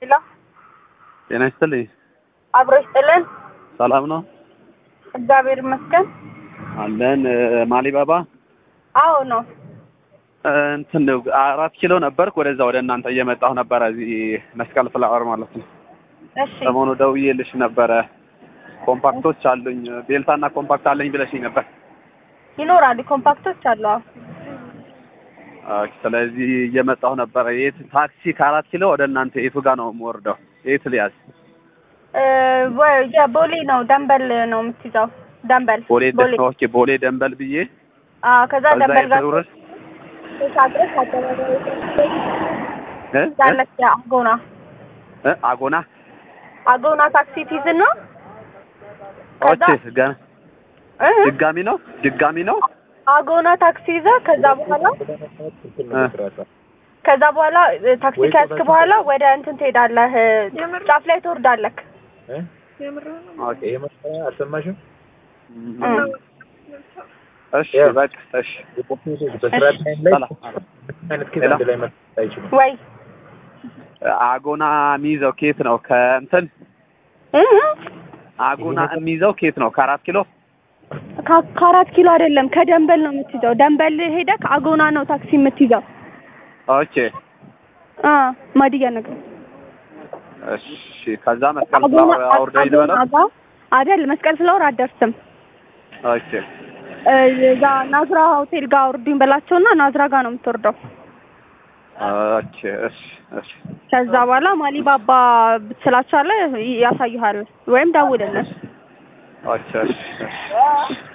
ሄሎ ጤና ይስጥልኝ። አብሮ ይስጥልን። ሰላም ነው እግዚአብሔር ይመስገን። አለን። ማሊባባ አዎ ነው። እንትን አራት ኪሎ ነበርክ። ወደዛ ወደ እናንተ እየመጣሁ ነበረ። እዚህ መስቀል ፍላወር ማለት ነው። እሺ ሰሞኑ ደውዬልሽ ነበረ። ኮምፓክቶች አሉኝ ቤልታና ኮምፓክት አለኝ ብለሽኝ ነበር። ይኖራል። ኮምፓክቶች አሉ። አዎ ኦኬ፣ ስለዚህ እየመጣሁ ነበረ። የት ታክሲ ከአራት ኪሎ ወደ እናንተ የቱ ጋር ነው የምወርደው? የት ልያዝ? እ ወይ የቦሌ ነው ደንበል ነው የምትይዘው። ደንበል ቦሌ ቦሌ። ኦኬ፣ ቦሌ ደንበል ብዬ አዎ ከዛ ከዛ ደንበል ጋር የት ልውረድ? ተሻግረሽ አደባባይ እ? ያለች አጎና እ? አጎና አጎና ታክሲ ትይዝና ከዛ ኦኬ፣ ገና እ? ድጋሚ ነው ድጋሚ ነው አጎና ታክሲ ይዘህ ከዛ በኋላ እ? ከዛ በኋላ እ፣ ታክሲ ከያዝክ በኋላ ወደ እንትን ትሄዳለህ። እ፣ ጫፍ ላይ ትወርዳለህ። ኦኬ፣ አልሰማሽም? እም፣ እሺ፣ በቃ እሺ፣ በስራ ታይም ላይ ሰላም። አይነት ኬዝ አንድ ላይ መጣ አይችልም። ወይ አጎና የሚይዘው ኬት ነው? ከእንትን እ? አጎና የሚይዘው ኬት ነው? ከአራት ኪሎ ከ- ከአራት ኪሎ አይደለም ከደንበል ነው የምትይዘው። ደንበል ሄደህ ከአጎና ነው ታክሲ የምትይዘው። ኦኬ፣ አ ማዲያ ነገር እሺ። ከዛ መስቀል ፍላወር አውርደኝ ልበለው? ጋር አይደል መስቀል ፍላወር አትደርስም። ኦኬ፣ እ፣ እዛ ናዝራ ሆቴል ጋር አውርዱኝ በላቸውና ናዝራ ጋር ነው የምትወርደው። ኦኬ፣ እሺ፣ እሺ፣ ከዛ በኋላ ማሊባባ ብትላቸዋለህ ያሳይሃል፣ ወይም ደውልልን። ኦኬ፣ እሺ፣ እሺ።